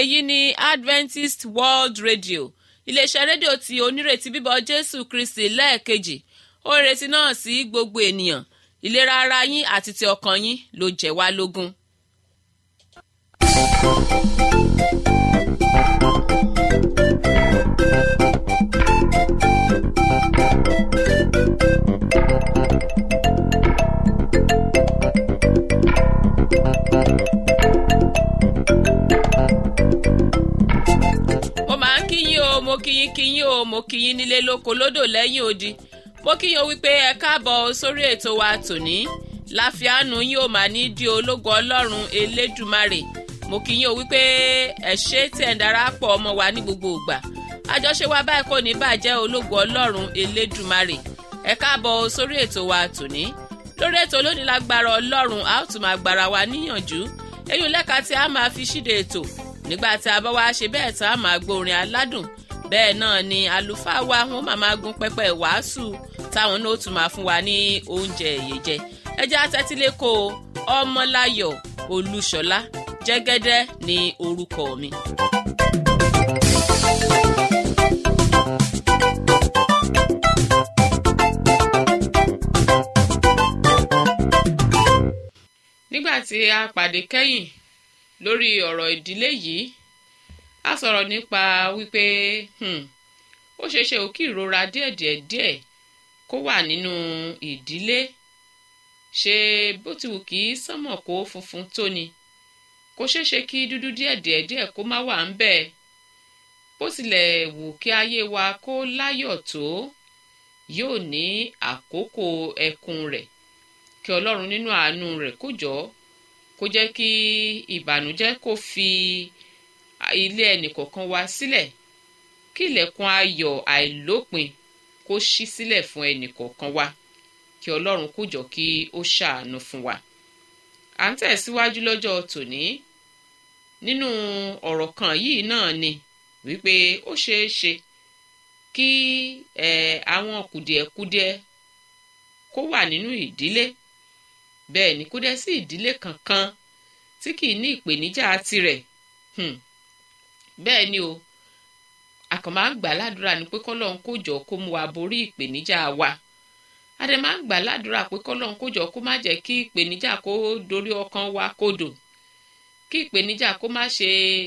èyí ni adventist world radio iléeṣẹ́ rédíò tí onírètí bíbọ̀ jésù kristi lẹ́ẹ̀kejì ó retí náà sí gbogbo ènìyàn ìlera ara yín àti ti ọkàn yín ló jẹ́ wá lógún. mo máa ń kíyín o mo kíyín kíyín o mo kíyín nílé lóko lódò lẹ́yìn odi mo kíyín o wípé ẹ káàbọ̀ sórí ètò wa tòní láfíàánú yín ò máa ní di ológo ọlọ́run elédùmarè mo kíyín o wípé ẹ ṣé tí ẹ̀ ń darapọ̀ ọmọ wa ní gbogbo ìgbà àjọṣe wa báyìí kò ní bàjẹ́ ológo ọlọ́run elédùmarè ẹ káàbọ̀ sórí ètò wa tòní lórí ètò lónìí lágbára ọlọ́run a ó tún máa gbára wa níyànjú eyín lẹ́ka tí a máa fi ṣíde ètò nígbà tí a bá wá ṣe bẹ́ẹ̀ tá a máa gbórin aládùn bẹ́ẹ̀ náà ni àlùfáà wa wọn máa máa gun pẹpẹ wàásù táwọn náà ó tún máa fún wa ní oúnjẹ èyèjẹ ẹjẹ́ atẹ́tíléko ọmọláyọ̀ olúṣọlá jẹ́gẹ́dẹ́ ní orúkọ mi. nígbà tí a pàdé kẹ́yìn lórí ọ̀rọ̀ ìdílé yìí a sọ̀rọ̀ nípa wípé ó ṣeé ṣe ò kí ìrora díẹ̀díẹ̀ díẹ̀ kó wà nínú ìdílé ṣe bó ti wù kí sánmọ̀ kó funfun tó ni kó ṣeé ṣe kí dúdú díẹ̀díẹ̀ díẹ̀ kó má wà ń bẹ̀ bó tilẹ̀ wù kí ayé wa kó láyọ̀ tó yóò ní àkókò ẹkún rẹ̀ kí ọlọ́run nínú àánú rẹ̀ kó jọ̀ọ́ kó jẹ́ kí ìbànújẹ́ kó fi ilé ẹnìkọ̀ọ̀kan wa sílẹ̀ kí ilẹ̀kùn ayọ̀ àìlópin kó ṣí sílẹ̀ fún ẹnìkọ̀ọ̀kan wa kí ọlọ́run kó jọ kí ó ṣàánú fún wa. à ń tẹ̀síwájú lọ́jọ́ tòní nínú ọ̀rọ̀ kan yìí náà ni wípé ó ṣeé ṣe kí àwọn kùdìẹ̀kudiẹ kó wà nínú ìdílé bẹ́ẹ̀ ni kó dẹ́ sí ìdílé kankan tí kìí ní ìpèníjà tirẹ̀ bẹ́ẹ̀ ni o àkàn máa ń gbà ládùúrà ni pé kọ́lọ́n kó jọ kó mú wa borí ìpèníjà wa adé máa ń gbà ládùúrà pé kọ́lọ́n kó jọ kó má jẹ́ kí ìpèníjà kó dorí ọkàn wa kodò kí ìpèníjà kó má ṣe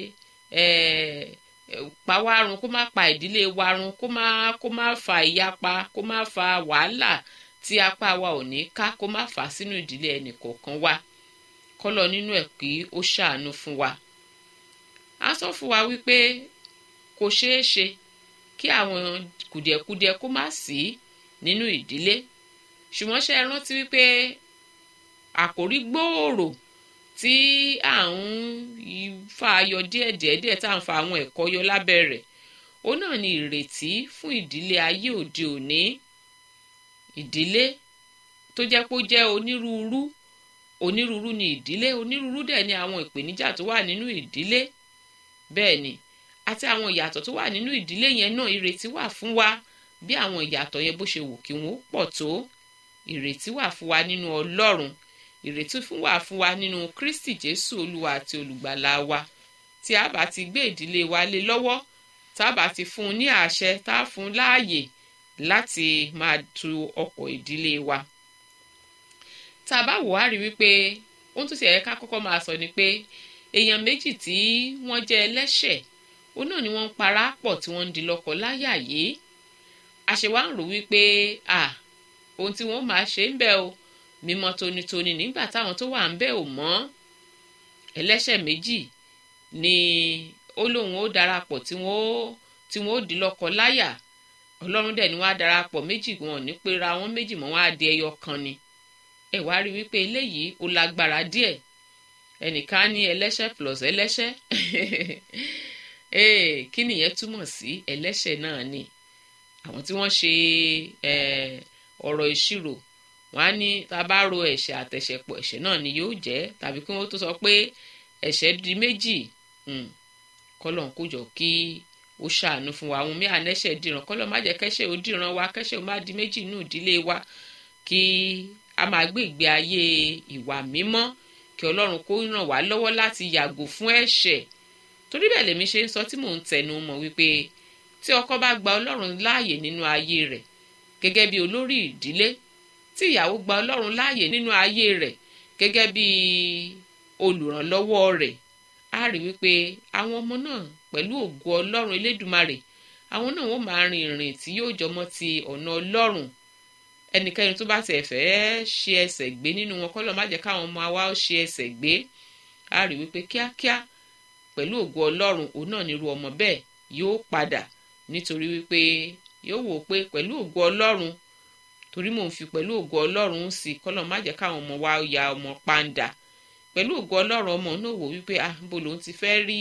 pa wá run kó má pa ìdílé wa run kó má kó má fa ìyapa kó má fa wàhálà tí apá wa ò ní ká kó má fà á sínú ìdílé ẹnì kọ̀ọ̀kan wa kọ́lọ̀ nínú ẹ̀ kí ó ṣàánú fún wa. a sọ fún wa wípé kò ṣeé ṣe kí àwọn kùdìẹ̀kudiẹ kó má sí nínú ìdílé ṣùgbọ́n ṣe é rántí wípé àkòrí gbòòrò tí à ń fa ayọ̀ díẹ̀díẹ̀ díẹ̀ tá à ń fa àwọn ẹ̀kọ́ yọ lábẹ́ rẹ̀ òun náà ni ìrètí fún ìdílé ayé òde òní ìdílé tó jẹ́ pé ó jẹ́ onírúurú onírúurú ni ìdílé onírúurú dẹ̀ ni àwọn ìpèníjà tó wà nínú ìdílé bẹ́ẹ̀ ni àti àwọn ìyàtọ̀ tó wà nínú ìdílé yẹn náà ìrètí wà fún wa bí àwọn ìyàtọ̀ yẹn bó ṣe wù kí wọ́n pọ̀ tó ìrètí wà fún wa nínú ọlọ́run ìrètí fún wa fún wa nínú kristi jésù olúwa àti olùgbàlà wa tí a bá ti gbé ìdílé wa lé lọ́wọ́ tá a bá ti fún un ní àṣẹ tá a fún un láàyè láti máa tu ọkọ̀ ìdílé wa. tá a bá wò á rí wípé ohun tó ti ẹ̀ka kọ́kọ́ máa sọ ni pé èèyàn méjì tí wọ́n jẹ́ ẹlẹ́ṣẹ̀ òun náà ni wọ́n ń para pọ̀ tí wọ́n ń di lọ́kọ láyà yìí àṣewá ń rò wípé à ohun tí wọ́n máa ṣe ń bẹ̀ o mímọ́ tónítóní nígbà táwọn tó wà ń bẹ̀ ò mọ́ ẹlẹ́ṣẹ̀ méjì ni ó lóun ó darapọ̀ tí wọ́n ó di lọ́kọ láyà ọlọ́run dẹ̀ ni wọ́n á darapọ̀ méjì wọn ní pera wọn méjì mọ́ wọn á di ẹyọ kan ni ẹ wá rí wípé eléyìí ó lágbára díẹ̀ ẹnìkan ní ẹlẹ́ṣẹ̀ plus ẹlẹ́ṣẹ̀ ee kí nìyẹn túmọ̀ sí ẹlẹ́ṣẹ̀ náà ni àwọn tí wọ́n ṣe ọ̀rọ̀ ìṣirò wọ́n á ní tá a bá ro ẹ̀ṣẹ̀ àtẹ̀ṣẹ̀ pọ̀ ẹ̀ṣẹ̀ náà ni yóò jẹ́ tàbí kí wọ́n tó sọ pé ẹ̀ṣẹ̀ di méjì kọ́lọ̀ ń kójọ kí ó ṣàánú fún wa àwọn mìíràn ẹ̀ṣẹ̀ dìran kọ́lọ̀ má jẹ́ kẹ́ṣẹ̀ ó dìran wa kẹ́ṣẹ̀ ó má di méjì nínú ìdílé wa kí a máa gbé ìgbé ayé ìwà mímọ́ kí ọlọ́run kó ràn wá lọ́wọ́ láti yàgò fún ẹ̀ṣẹ̀ torí bẹ́ẹ̀ lèmi ṣe ń sọ tí mò ń tẹnu mọ́ wípé tí ọkọ bá gba ọlọ́run láàyè nínú ayé rẹ̀ gẹ́gẹ́ bí olórí ìdílé tí ìyàwó gba ọlọ́run láàyè nínú ayé rẹ̀ gẹ́gẹ́ bí olùrànlọ́wọ́ rẹ̀ á rí wípé àwọn ọmọ náà pẹ̀lú ògo ọlọ́run elédùmarè àwọn náà wọ́n máa rin ìrìn tí yóò jọmọ́ ti ọ̀nà ọlọ́run ẹnikẹ́ni tó bá tẹ̀ fẹ́ ṣe ẹsẹ̀ gbé nínú wọn kọ́lọ́ má jẹ́ káwọn ọmọ wa ṣe ẹsẹ̀ gbé á rí wípé kíákíá pẹ̀lú ògo ọlọ́run òun náà nírú ọmọ bẹ́ẹ̀ yóò padà nítorí wípé yóò wò pé pẹ̀lú ògo ọlọ́run torí mò ń fi pẹ̀lú ògo ọlọ́run sí kọ́lọ́ má jẹ́ káwọn ọmọ wa ya ọmọ pàǹdà pẹ̀lú ògo ọlọ́run ọmọ náà wò wípé ah bó lòun ti fẹ́ rí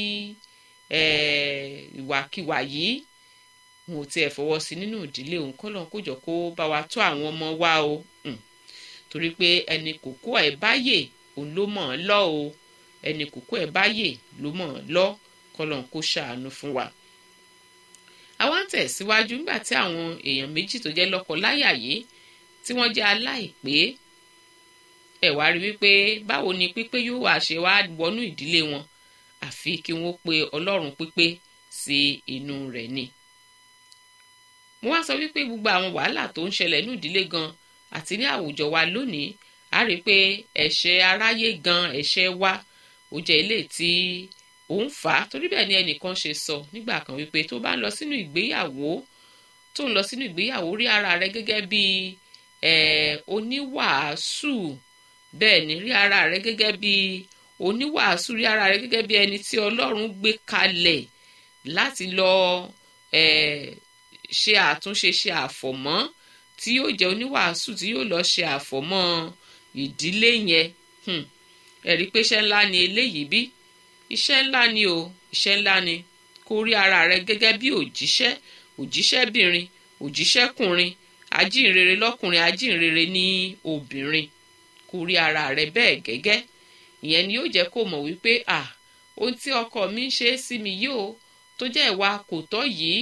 ìwàkiwà yìí wọn ò tiẹ̀ fọwọ́ sí nínú ìdílé òun kọ́ lọ́n kójọ kó bá wa tó àwọn ọmọ wa o torí pé ẹni kòkó ẹ̀ báyè òun ló mọ̀ ọ́n lọ́ o ẹni kòkó ẹ̀ báyè ló mọ̀ ọ́n lọ́ kọ́ lọ́n kó ṣàánú fún wa. àwa ń tẹ̀síwájú nígbà tí àwọn èèyàn méjì tó jẹ́ lọ́kọ láyà yìí tí wọ́n jẹ́ aláìpé ẹ̀ wá rí wípé báwo ni pípé yóò wá ṣe wá wọnú ìdílé wọn àfi kí wọ́n pe ọlọ́run pípé sí inú rẹ̀ ni mo wá sọ wípé gbogbo àwọn wàhálà tó ń ṣẹlẹ̀ ní ìdílé gan àti ní àwùjọ wa lónìí a rí i pé ẹ̀ṣẹ̀ aráyé gan ẹ̀ṣẹ̀ wa ó jẹ́ ilé tí ó ń fà á torí bẹ́ẹ̀ ni ẹnìkan ṣe sọ nígbà kan wípé tó bá ń lọ sínú ìgbéyàwó tó ń lọ sínú ìgbéyàwó rí ara rẹ gẹ́gẹ́ bí oníwàásù bẹ́ẹ̀ ni rí ara rẹ gẹ́gẹ́ bí oníwàásù rí ara rẹ gẹ́gẹ́ bí ẹni tí ọlọ́run gbé kalẹ̀ láti lọ ṣe àtúnṣe ṣe àfọ̀mọ́ tí yóò jẹ́ oníwàásù tí yóò lọ ṣe àfọ̀mọ́ ìdílé yẹn ẹ̀rí pé iṣẹ́ ńlá ni eléyìí bí iṣẹ́ ńlá ni o iṣẹ́ ńlá ni kó rí ara rẹ gẹ́gẹ́ bí òjíṣẹ́ òjíṣẹ́bìnrin òjíṣẹ́kùnrin ajínrere lọ́kùnrin ajínrere ní obìnrin kó rí ara rẹ bẹ́ẹ̀ gẹ́gẹ́ ìyẹn ni yóò jẹ́ kó mọ̀ wípé à ohun tí ọkọ mi ń ṣe é sí mi yìí o tó jẹ́ ìwà kò tọ́ yìí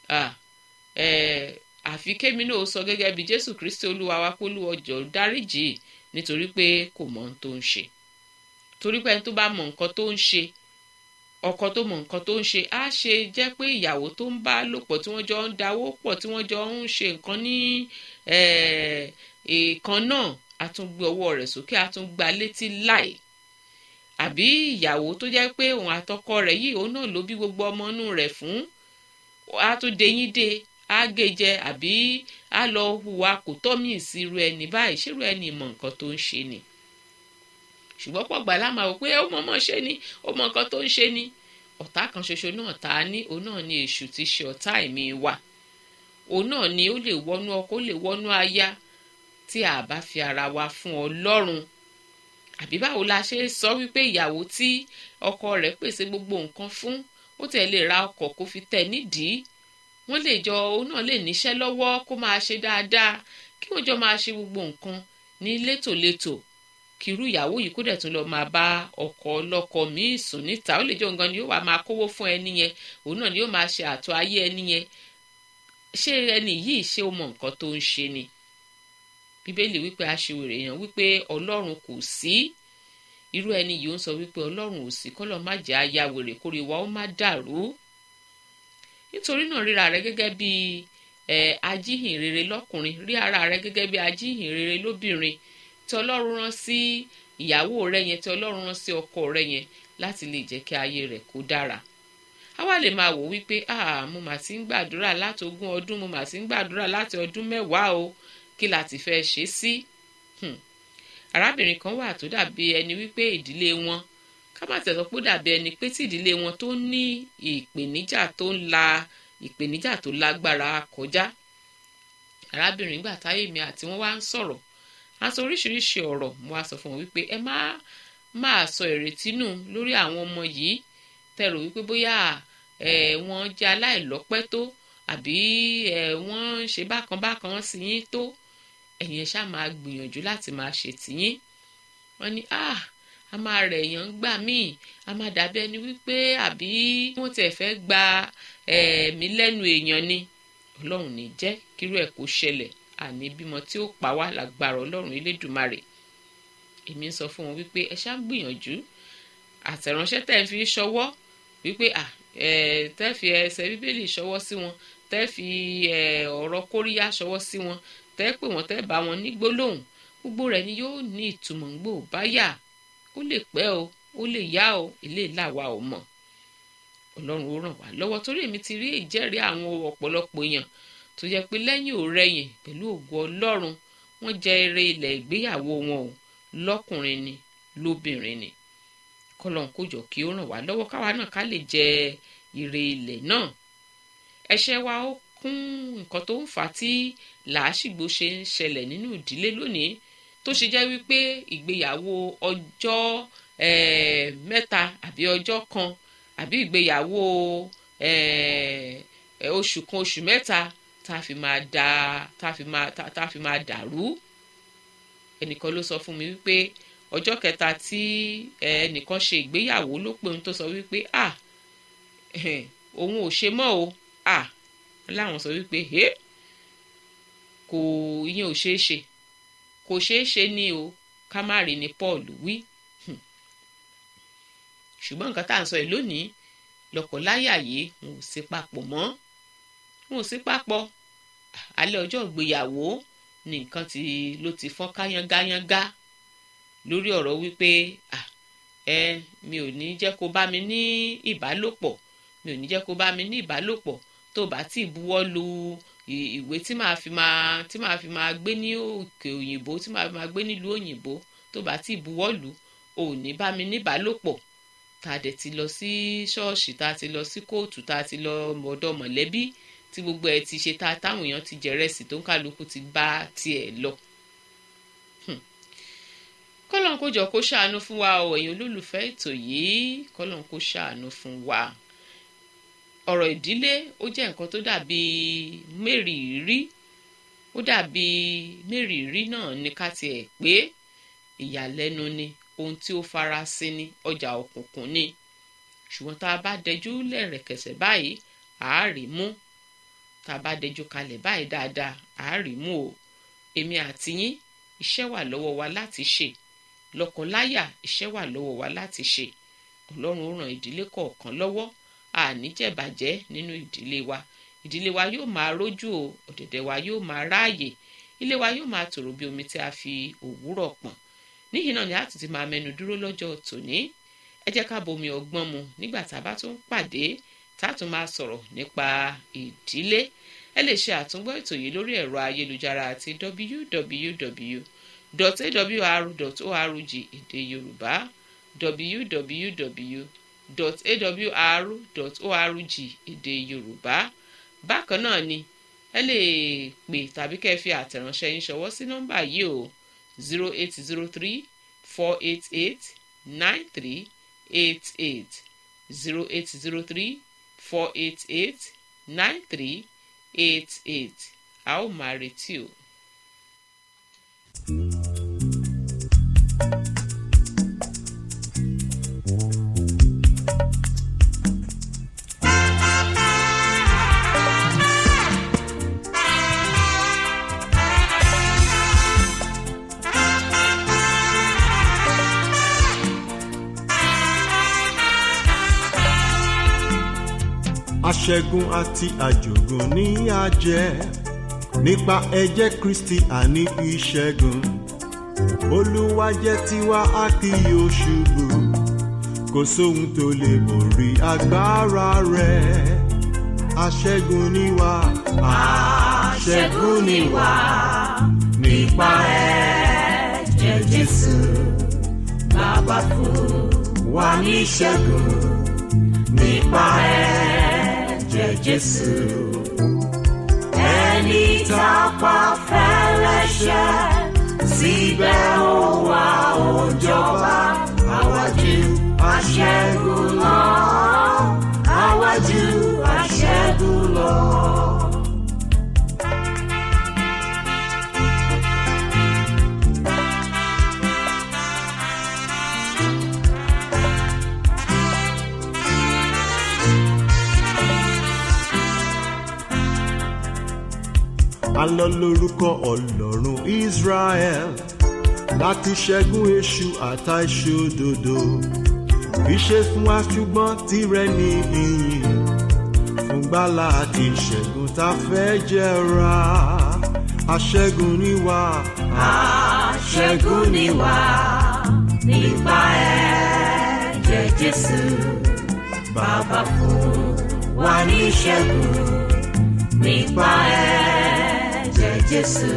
àfi kémi náà sọ gẹ́gẹ́ bí jésù kristi olúwa wa kó lù ọjọ́ dáríjì nítorí pé kò mọ ohun tó ń ṣe torí pé ẹni tó bá mọ nǹkan tó ń ṣe ọkọ tó mọ nǹkan tó ń ṣe á ṣe jẹ́ pé ìyàwó tó ń bá lò pọ̀ tí wọ́n jọ ń dáwó pọ̀ tí wọ́n jọ ń ṣe nǹkan ní ìkan náà á tún gbé ọwọ́ rẹ̀ sókè á tún gba létí láì àbí ìyàwó tó jẹ́ pé òun àtọkọ rẹ̀ yìí òun náà ló bí gbogbo ọmọ inú rẹ̀ fún á tún deyín de á gèjẹ àbí á lọ hùwà kò tọ́ mí sí irú ẹni báyìí ṣírú ẹni mọ nǹkan tó ń ṣe ni ṣùgbọ́n pọ̀ gbà lámà wò pé ó mọ̀ mọ̀ ṣe ni ó mọ nǹkan tó ń ṣe ni ọ̀tá kan ṣoṣo náà tá a ní òun náà ni èṣù ti ṣe ọ̀tá ẹ̀mí wa òun náà ni ó lè wọnú ọkọ ó lè wọnú aya tí a bá fi ara wa fún Ọlọ́run àbí báwo la ṣe sọ wípé ìyàwó tí ọkọ rẹ̀ pèsè gbogbo nǹkan fún ó tẹ̀ lè ra ọkọ̀ kó fi tẹ̀ nídìí wọ́n lè jọ òun náà lè níṣẹ́ lọ́wọ́ kó máa ṣe dáadáa kí wọ́n jọ máa ṣe gbogbo nǹkan ní létòlétò kírú ìyàwó yìí kó dẹ̀ tún lọ máa bá ọkọ ọlọ́kọ míì sùn níta ó lè jẹ́ òǹgan ni yóò wá máa kówó fún ẹni yẹn òun náà ni yóò máa ṣe àtọ̀ ayé ẹni yẹn ṣé ẹni yìí ṣé ó mọ nǹkan tó ń ṣe ni bíbélì wípé aṣiwèrè èèyàn wípé ọlọ́run kò sí irú ẹni yìí ó ń sọ wípé ọlọ́run ò sí kọ́lọ́ má jẹ́ aya wèrè kórè wa ó má dàrú nítorí náà ríra rẹ gẹ́gẹ́ bí ẹ ajíhìnrere lọ́kùnrin rí ara rẹ gẹ́gẹ́ bí ajíhìnrere lóbìnrin tí ọlọ́run rán sí ìyàwó rẹ yẹn tí ọlọ́run rán sí ọkọ rẹ yẹn láti lè jẹ́ kí ayé rẹ̀ kó dára a wá lè máa wò wípé ah mo mà ti ń gbàdúrà láti ogún ọdún mo mà ti ń gbàdúrà láti ọdún mẹ́wàá o kí la ti fẹ́ ṣe sí arábìnrin kan wà tó dàbí ẹni wípé ìdílé wọn ká má tẹ̀sọ́ pé ó dàbí ẹni pé tí ìdílé wọn tó ní ìpèníjà tó ń la ìpèníjà tó lágbára kọjá arábìnrin gbà táyé mi àti wọn wá ń sọ̀rọ̀ a sọ oríṣiríṣi ọ̀rọ̀ mo wá sọ fún wọn wípé ẹ má máa sọ ìrètí nù lórí àwọn ọmọ yìí tẹ̀rọ wípé bóyá ẹ wọ́n jẹ́ aláìlọ́pẹ́ tó àbí ẹ wọ́n ń ṣe bákan bákan sí yín tó ẹ̀yin ẹ ṣáà máa gbìyànjú láti máa ṣe tìyín wọ́n ní ah a máa rẹ̀ èèyàn gbà míì a máa dàbí ẹni wípé àbí wọ́n tiẹ̀ fẹ́ gba ẹ̀mí lẹ́nu èèyàn ni ọlọ́run ní jẹ́ kírú ẹ̀ kó ṣẹlẹ̀ àní bímọ tí ó pa wá lágbára ọlọ́run elédùmarè èmi ń sọ fún wọn wípé ẹ ṣáà ń gbìyànjú àtẹ̀ránṣẹ́ tẹ̀ ń fi ṣọwọ́ wípé à tẹ́ fi ẹsẹ̀ bíbélì ṣọwọ́ sí wọn tẹ́ fi ọ̀rọ̀ kóríyá ṣọwọ́ sí wọn tẹ́ pè wọ́n tẹ́ bá wọn ní gbólóhùn gbogbo rẹ̀ ni yóò ní ìtumọ̀ ń gbò bá yà ó lè pẹ́ o ó lè yá o ilé làwa ò mọ̀ ọlọ́run ó ràn wá lọ́wọ́ torí èmi ti rí ìjẹ́rìí àwọn ọ̀pọ̀lọpọ̀ èèyàn tó yẹ pé lẹ́yìn òrẹ́yìn pẹ̀lú ògo ọlọ́run wọ́n jẹ eré ilẹ̀ ìgbéyàwó wọn o lọ́kùnrin ni lóbìnrin ni kọlọ́n kó jọ kí ó ràn wá lọ́wọ́ káwa náà ká lè jẹ ire ilẹ̀ náà ẹ̀ṣẹ̀ wa ó kún nǹkan tó ń fà á tí làásìgbò ṣe ń ṣẹlẹ̀ nínú ìdílé lónìí tó ṣe jẹ́ wípé ìgbéyàwó ọjọ́ mẹ́ta àbí ọjọ́ kan àbí ìgbéyàwó oṣù kan oṣù mẹ́ta tá a fi máa da tá a fi máa tá a fi máa dàrú ẹnìkan ló sọ fún mi wípé ọjọ́ kẹta tí ẹnìkan ṣe ìgbéyàwó ló pé òun tó sọ wípé à òun ò ṣe mọ́ o à láwọn sọ wípé ẹ kò ìyẹn ò ṣeé ṣe kò ṣeé ṣe ní o ká má rí ni Paul wí ṣùgbọ́n nǹkan tá à ń sọ yìí lónìí lọ́kọláya yìí wọn ò sí papọ̀ mọ́ wọn ò sí papọ̀ alẹ́ ọjọ́ ìgbéyàwó ni nǹkan tí ló ti fọ́n káyángáyángá lórí ọ̀rọ̀ wípé ẹ mi ò ní jẹ́ kó bá mi ní ìbálòpọ̀ mi ò ní jẹ́ kó bá mi ní ìbálòpọ̀ tó bá tí buwọ́ lu ìwé tí màá fi máa tí màá fi máa gbé ní òkè òyìnbó tí màá fi máa gbé nílùú òyìnbó tó bá tí buwọ́ lu ò ní bá mi ní ìbálòpọ̀ tá a dẹ̀ ti lọ sí ṣọ́ọ̀ṣì tá a ti lọ sí kóòtù tá a ti lọ ọ̀dọ̀ mọ̀lẹ́bí tí gbogbo ẹ̀ ti ṣe tá a táwọn èèyàn ti jẹ̀rẹ̀sì tó ń kálukú ti bá tiẹ̀ lọ. kọ́lọ́n kó jọ kó ṣàánú fún wa o ẹ̀yin olólùfẹ́ ètò yìí kọ́lọ́n kó ṣàánú fún wa. ọ̀rọ̀ ìdílé ó jẹ́ nǹkan tó dàbí mẹ́rìírí ó dàbí mẹ́rìírí náà ní ká tiẹ̀ pé ìyàlẹ́nu ni ohun tí ó farasin ní ọjà òkùnkùn ni ṣùgbọ́n tá a bá dẹjú lẹ́rẹ̀kẹsẹ̀ báyìí àárí mú tá a bá dẹjú kalẹ̀ báyìí dáadáa àárí mú o èmi àti yín iṣẹ́ wà lọ́wọ́ wa láti ṣe lọ́kọláya iṣẹ́ wà lọ́wọ́ wa láti ṣe ọlọ́run ó ràn ìdílé kọ̀ọ̀kan lọ́wọ́ àníjẹ̀bàjẹ́ nínú ìdílé wa ìdílé wa yóò máa rójú o ọ̀dẹ̀dẹ̀ wa yóò máa ráàyè ilé wa yóò máa tòrò bí omi tí a fi òwúrọ̀ pọ̀n níyìn náà ni a tún ti máa mẹnu dúró lọ́jọ́ tòní ẹ jẹ́ ká bomi ọgbọ́n mu nígbà tá a bá tún pàdé tá a tún máa sọ̀rọ̀ nípa ìdílé ẹ lè ṣe àtúngbọ́ ètò yìí lórí ẹ̀rọ ayélujára àti www.awr.org èdè yorùbá www.awr.org èdè yorùbá bákan náà ni ẹ lè pè tàbí kẹ́ ẹ fi àtẹ̀ránṣẹ́ yín ṣọwọ́ sí nọ́mbà yìí o zero eight zero three four eight eight nine three eight eight zero eight zero three four eight eight nine three eight eight a ó máa retí o. aṣẹ́gun àti àjògùn ní àjẹ́ nípa ẹ̀jẹ̀ kristi àní ìṣẹ́gun olúwa jẹ́ tiwa a kì yóò ṣubú kò sóhun tó lè borí agbára rẹ̀ aṣẹ́gun ni wá aṣẹ́gun ni wá nípa ẹ̀jẹ̀ jésù bàbá fún wa ní ìṣẹ́gun nípa ẹ̀jẹ̀ jésù ẹni tá a pa fẹ́lẹ́ṣẹ̀ síbẹ̀ ó wá ó jọba àwájú aṣẹ́gun lọ àwájú aṣẹ́gun lọ. alọ lórúkọ ọlọ́run israel láti ṣẹ́gun èṣù àtàìṣòdodo kì í ṣe fún wa ṣùgbọ́n tirẹ̀ ní ìyìn fún gbàlà àti ìṣẹ́gun tá a fẹ́ jẹra aṣẹ́gun ni wá. Aṣẹ́gun ni wá nípa ẹ̀jẹ̀ Jésù. Bàbá fún wa ní ìṣẹ́gun nípa ẹ̀jẹ̀ Jésù.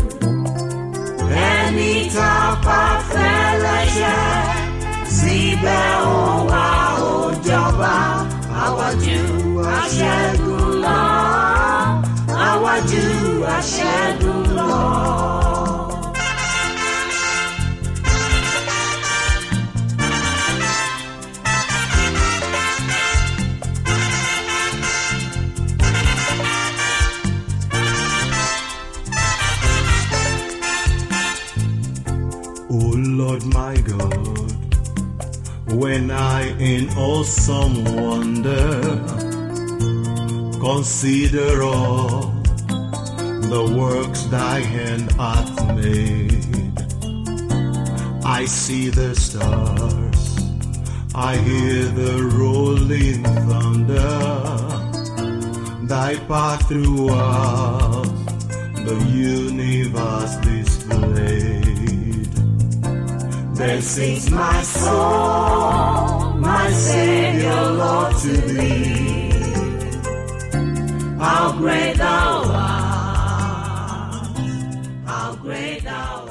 Ẹni tá a pa fẹ́ lẹ́ṣẹ̀ síbẹ̀ ó wá ó jọba. Àwájú aṣẹ́gun lọ. Àwájú aṣẹ́gun lọ. O Lord my God, when I in awesome wonder consider all the works thy hand hath made, I see the stars, I hear the rolling thunder, thy path throughout the universe displayed. Then sings my soul, my Savior, Lord, to thee. How great thou art! How great thou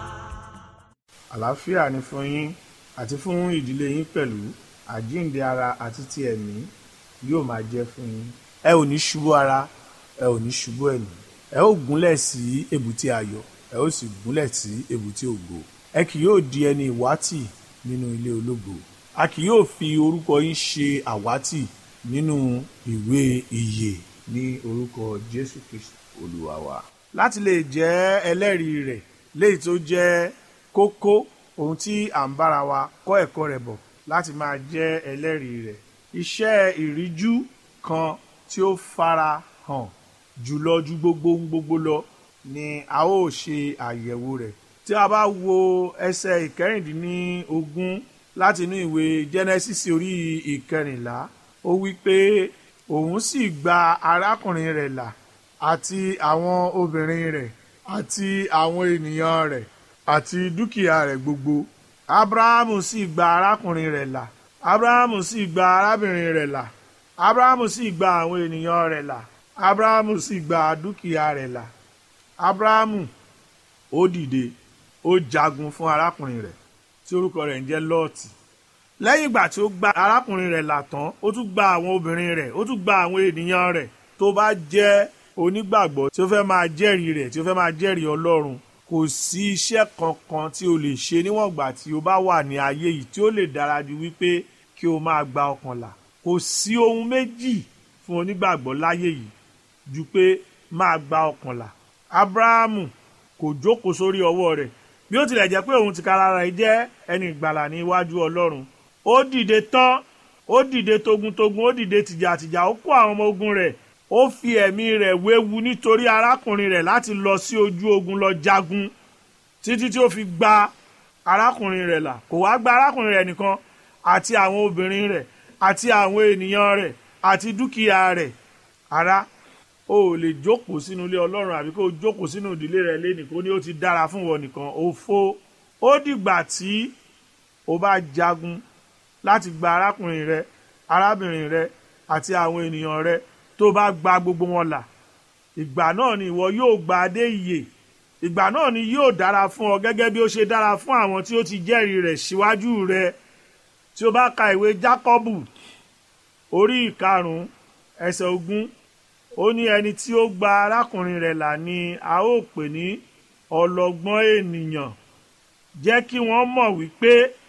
art! àlàáfíà ni fún yín àti fún ìdílé yín pẹ̀lú àjíǹde ara àti ti ẹ̀mí yóò máa jẹ́ fún yín. ẹ ò ní ṣubú ara ẹ ò ní ṣubú ẹ̀mí ẹ ó gúnlẹ̀ sí èbúté ayọ̀ ẹ ó sì gúnlẹ̀ sí èbúté ògo ẹ kì yóò di ẹni ìwátì nínú ilé ológo a kì yóò fi orúkọ yín ṣe àwátì nínú ìwé ìyè ní orúkọ Jésù Kristi Olúwa wa. láti lè jẹ́ ẹlẹ́rìí rẹ̀ léyìí tó jẹ́ kókó ohun tí à ń bára wa kọ́ ẹ̀kọ́ rẹ̀ bọ̀ láti máa jẹ́ ẹlẹ́rìí rẹ̀ iṣẹ́ ìríjú kan tí ó fara hàn jùlọ ju gbogbo ohun gbogbo lọ ni a ó ṣe àyẹ̀wò rẹ̀ tí a bá wo ẹsẹ̀ ìkẹrìndínlógún láti inú ìwé Genesis orí ìkẹrìnlá ó wí pé òun sì gba arákùnrin rẹ̀ là àti àwọn obìnrin rẹ̀ àti àwọn ènìyàn rẹ̀ àti dúkìá rẹ̀ gbogbo abrahamu sì gba arákùnrin rẹ̀ là abrahamu sì gba arábìnrin rẹ̀ là abrahamu sì gba àwọn ènìyàn rẹ̀ là abrahamu sì gba dúkìá rẹ̀ là abrahamu ó dìde ó jagun fún arákùnrin rẹ̀ tí orúkọ rẹ̀ ń jẹ́ lọ́ọ̀tì lẹ́yìn ìgbà tí ó gba arákùnrin rẹ̀ là tán ó tún gba àwọn obìnrin rẹ̀ ó tún gba àwọn ènìyàn rẹ̀ tó bá jẹ́ onígbàgbọ́ tí ó fẹ́ máa jẹ́rìí rẹ̀ tí ó fẹ́ máa jẹ́rìí ọlọ́run kò sí iṣẹ́ kankan tí o lè ṣe níwọ̀n ìgbà tí o bá wà ní ayé yìí tí ó lè dára ju wípé kí o máa gba ọkàn là kò sí ohun méjì fún onígbàgbọ́ láyé yìí ju pé máa gba ọkàn là abrahamu kò jókòó sórí ọwọ́ rẹ̀ bí ó tilẹ̀ jẹ́ pé òun tìkára rẹ̀ jẹ́ ẹni ìgbàlà ní iwájú ọlọ́run ó dìde tán ó dìde togun-togun ó dìde tìjàtìjà ó kó àwọn ọmọ ogun rẹ̀ ó fi ẹ̀mí rẹ̀ wéwu nítorí arákùnrin rẹ̀ láti lọ sí ojú ogun lọ jagun títí tí ó fi gba arákùnrin rẹ̀ là kò wá gba arákùnrin rẹ̀ nìkan àti àwọn obìnrin rẹ̀ àti àwọn ènìyàn rẹ̀ àti dúkìá rẹ̀ ará o ò lè jókòó sínú ilé ọlọ́run àbí kó o jókòó sínú ìdílé rẹ lẹ́nìí kó ní ó ti dára fún wọn nìkan òfo ó dìgbà tí o bá jagun láti gba arákùnrin rẹ arábìnrin rẹ àti àwọn ènìyàn rẹ tó bá gba gbogbo wọn là ìgbà náà ni ìwọ yóò gba adé ìyè ìgbà náà ni yóò dára fún ọ gẹ́gẹ́ bí ó ṣe dára fún àwọn tí ó ti jẹ́rìí rẹ̀ síwájú rẹ tí o bá ka ìwé Jákọ́bù orí ìkarùn-ún ẹsẹ̀ ogún ó ní ẹni tí ó gba arákùnrin rẹ̀ là ni a ó pè ní ọlọ́gbọ́n ènìyàn jẹ́ kí wọ́n mọ̀ wípé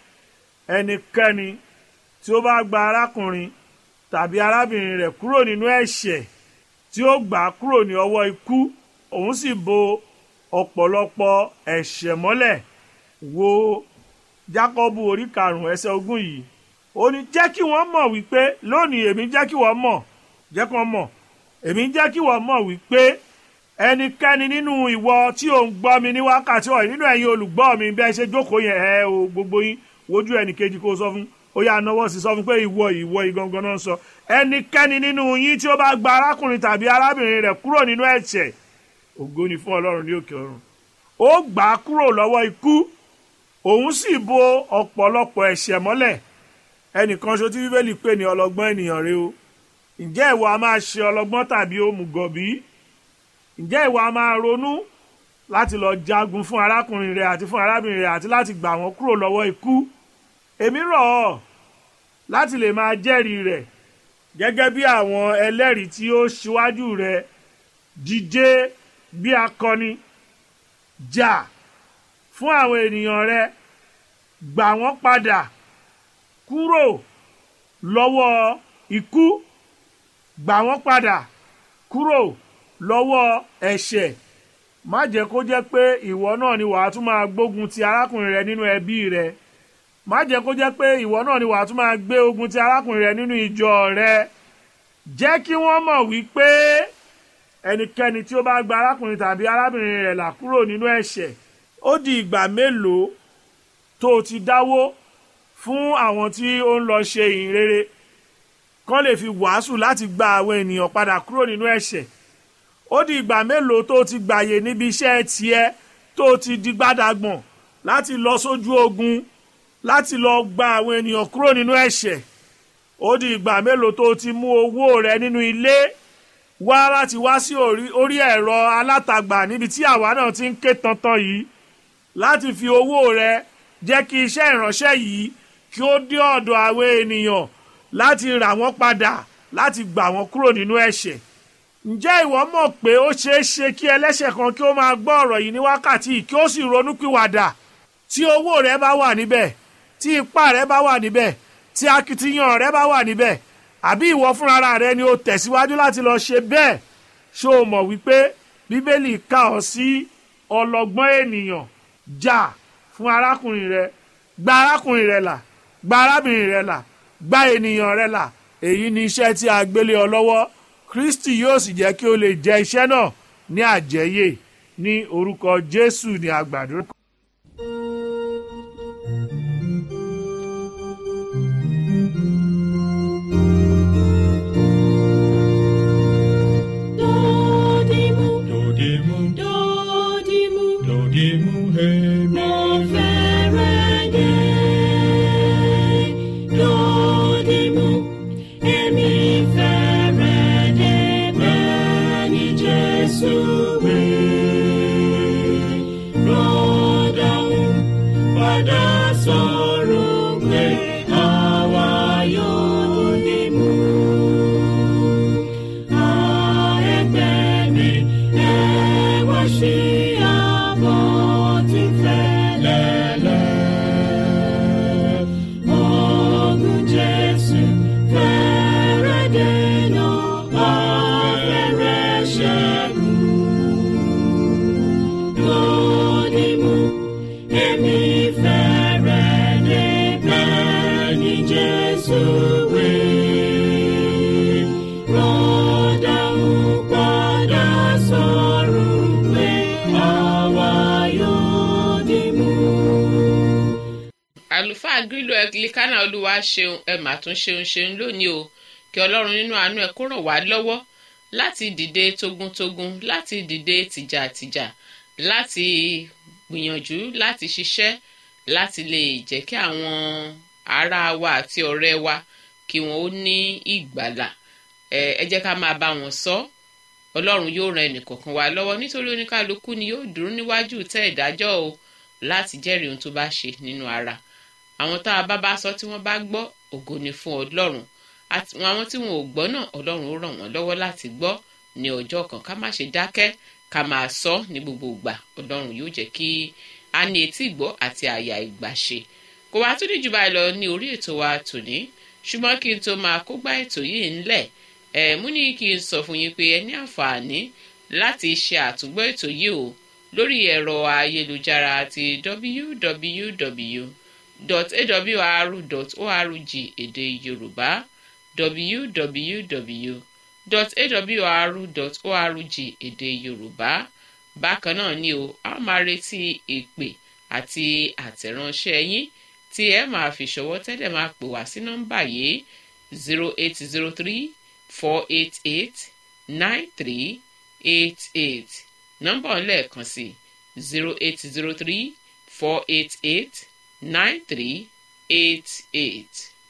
ẹnikẹ́ni tí ó bá gba arákùnrin tàbí arábìnrin rẹ̀ kúrò nínú ẹ̀ṣẹ̀ tí ó gbà á kúrò ní ọwọ́ ikú òun sì bo ọ̀pọ̀lọpọ̀ ẹ̀ṣẹ̀ mọ́lẹ̀ wo Jákọ́bù orí karùn-ún ẹsẹ̀ ogún yìí ó ní jẹ́ kí wọ́n mọ̀ wípé lónìí èmi jẹ́ kí wọ́n mọ̀ jẹ́ kí wọ́n mọ̀ èmi ń jẹ́ kí wọ́n mọ̀ wípé ẹnikẹ́ni nínú ìwọ tí ò ń gbọ́ mi ní wákàtí ọ̀yìn nínú ẹ̀yin olùgbọ́ mi bẹ́ẹ̀ ṣe jókòó yẹn ẹ o gbogbo yín wojú ẹnì kejì kó o sọ fún ó yà náwó sí sọ fún pé ìwọ ìwọ ìgangan náà ń sọ ẹnikẹ́ni nínú yín tí ó bá gba arákùnrin tàbí arábìnrin rẹ̀ kúrò nínú ẹ̀ṣẹ̀ ògo ni fún ọlọ́run ní òkè ọ̀run ó gbà á kúrò lọ́wọ́ ikú òun sì bo ọ̀pọ̀lọpọ̀ ẹ̀ṣẹ̀ mọ́lẹ̀ ẹnìkan ṣo tí bíbélì pè ní ọlọ́gbọ́n ènìyàn rẹ o ǹjẹ́ ìwọ a máa ṣe ọlọ́gbọ́n tàbí òmùgọ̀bí ǹjẹ́ ìwọ a máa ronú láti lọ jagun fún arákùnrin rẹ àti fún arábìnrin rẹ àti láti gbà wọ́n kúrò lọ́wọ́ ikú èmi rọ̀ ọ́ láti lè máa jẹ́rìí rẹ̀ gẹ́gẹ́ bí àwọn ẹlẹ́rìí tí ó ṣíwájú rẹ̀ díje bí akọni jà fún àwọn ènìyàn rẹ gbà wọ́n padà kúrò lọ́wọ́ ikú gbà wọ́n padà kúrò lọ́wọ́ ẹ̀ṣẹ̀ má jẹ́ kó jẹ́ pé ìwọ náà ni wàá tún máa gbógun ti arákùnrin rẹ nínú ẹbí rẹ má jẹ́ kó jẹ́ pé ìwọ náà ni wàá tún máa gbé ogun ti arákùnrin rẹ nínú ìjọ rẹ jẹ́ kí wọ́n mọ̀ wípé ẹnikẹ́ni tí ó bá gba arákùnrin tàbí arábìnrin rẹ̀ là kúrò nínú ẹ̀ṣẹ̀ ó di ìgbà mélòó tó o ti dáwó fún àwọn tí ó ń lọ ṣe ìhìn rere kán lè fi wàásù láti gba àwọn ènìyàn padà kúrò nínú ẹ̀ṣẹ̀ ó di ìgbà mélòó tó o ti gbàyè níbi iṣẹ́ tiẹ̀ tó o ti di gbádàgbọ̀n láti lọ sójú ogun láti lọ gba àwọn ènìyàn kúrò nínú ẹ̀ṣẹ̀ ó di ìgbà mélòó tó o ti mú owó rẹ nínú ilé wá láti wá sí orí ẹ̀rọ alátagbà níbi tí àwa náà ti ń ké tantan yìí láti fi owó rẹ jẹ́ kí iṣẹ́ ìránṣẹ́ yìí kí ó dé ọ̀dọ̀ àwọn ènìyàn láti rà wọ́n padà láti gbà wọ́n kúrò nínú ẹ̀ṣẹ̀ ǹjẹ́ ìwọ mọ̀ pé ó ṣeé ṣe kí ẹlẹ́ṣẹ̀ kan kí ó máa gbọ́ ọ̀rọ̀ yìí ní wákàtí kí ó sì ronúpìwàdà tí owó rẹ bá wà níbẹ̀ tí ipá rẹ bá wà níbẹ̀ tí akitiyan rẹ bá wà níbẹ̀ àbí ìwọ fúnra rẹ ni o tẹ̀síwájú láti lọ ṣe bẹ́ẹ̀ ṣó o mọ̀ wípé bíbélì kà ọ́ sí ọlọ́gbọ́n ènìyàn jà fún arákùnrin rẹ gba arákùnrin rẹ là gba arábìnrin rẹ là gba ènìyàn rẹ là èyí ni iṣẹ́ tí a gbélé ọ lọ́wọ́ kristi yóò sì jẹ́ kí o lè jẹ iṣẹ́ náà ní àjẹyè ní orúkọ jésù ní àgbàdo. Dodimu, Dodimu, dodimu, dodimu, hemi. mo fẹ́rẹ̀ dé. Dodimu, èmi fẹ́rẹ̀ dé bẹ́ẹ̀ ni Jésù wí. Rọ́dàún padà sọ̀rọ̀ pé àwa yóò dìmú. Jesus will rọ́dà ń padà sọ̀rọ̀ pé àwa yóò dì mú. àlùfáà grílò ẹglikánà olúwa ṣeun ẹ mà tún ṣeun ṣeun lónìí o kí ọlọ́run nínú àánú ẹ kó ràn wá lọ́wọ́ láti dìde togun-togun láti dìde tìjàtìjà láti gbìyànjú láti ṣiṣẹ́ láti lè jẹ́ kí àwọn ará wa àti ọ̀rẹ́ wa kí wọ́n ó ní ìgbàlà ẹ ẹ jẹ́ ká máa bá wọn sọ ọlọ́run yóò ran ẹnìkọ̀ọ̀kan wa lọ́wọ́ nítorí oníkálukú ni yóò dúró níwájú tẹ́ ìdájọ́ o láti jẹ́rìí ohun tó bá ṣe nínú ara àwọn tá a bá bá sọ tí wọ́n bá gbọ́ ògo ni fún ọlọ́run àti àwọn tí wọn ò gbọ́ náà ọlọ́run ó ràn wọ́n lọ́wọ́ láti gbọ́ ní ọjọ́ kan ká má ṣe dákẹ́ ká máa sọ ní gbogbo ìgbà ọlọ́run yóò jẹ́ kí a ní etí ìgbọ́ àti àyà ìgbà ṣe kò wá tún ní jù báyìí lọ ní orí ètò wa tòní ṣùgbọ́n kí n tó máa kó gbá ètò yìí ńlẹ̀ ẹ̀ mú ní kí n sọ fún yín pé ẹ ní àǹfààní láti ṣe àtúgbọ́ ètò yìí o lórí ẹ̀rọ ayélujára àti www.awr.org èdè yorùbá www.awr.org èdè yorùbá bákan náà ni o a máa retí ìpè àti àtẹ̀ránṣẹ́ yín tí ẹ máa fi ṣọwọ́ tẹ́lẹ̀ máa pè wá sí nọ́mbà yìí zero eight zero three four eight eight nine three eight eight nọ́mbà ọ̀lẹ́ẹ̀kan sí zero eight zero three four eight eight nine three eight eight.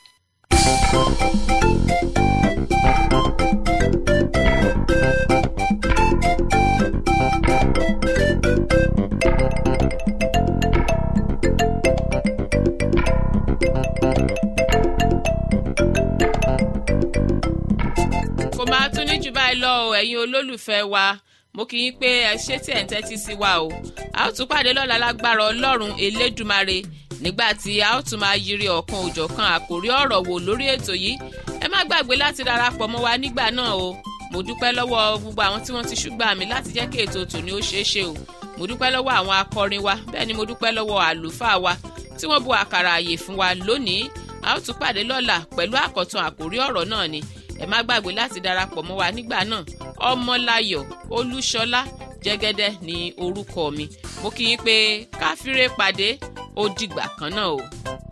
kò máa tún ní jù báyìí lọ o ẹ̀yin olólùfẹ́ wa mo kì í pé ẹ ṣé tí ẹ̀ ń tẹ́tí sí wa o a ó tún pàdé lọ́la lágbára ọlọ́run elédùmarè nígbà tí a ó tún máa yiri ọ̀kan òjọ̀kan àkòrí ọ̀rọ̀ wò lórí ètò yìí ẹ má gbàgbé láti darapọ̀ mọ́ wa nígbà náà o mo dúpẹ́ lọ́wọ́ gbogbo àwọn tí wọ́n ti ṣùgbọ́n mi láti jẹ́ kí ètò tòní ó ṣeé ṣe o mo dúpẹ́ lọ́wọ́ àwọn akọrin wa bẹ́ẹ̀ ni mo dúpẹ́ lọ́wọ́ àlùfáà wa tí wọ́n bu àkàrà àyè fún wa lónìí a ó tún pàdé lọ́la pẹ̀lú àkọ́tún àkòrí ọ̀rọ̀ náà ni ẹ má gbàgbé láti darapọ̀ mọ́ wa nígbà náà ọmọláyọ̀ olúṣọlá jẹ́gẹ́dẹ́ ní orúkọ mi mo kí yín pé káfíńrè pàdé ó dìgbà kan náà o.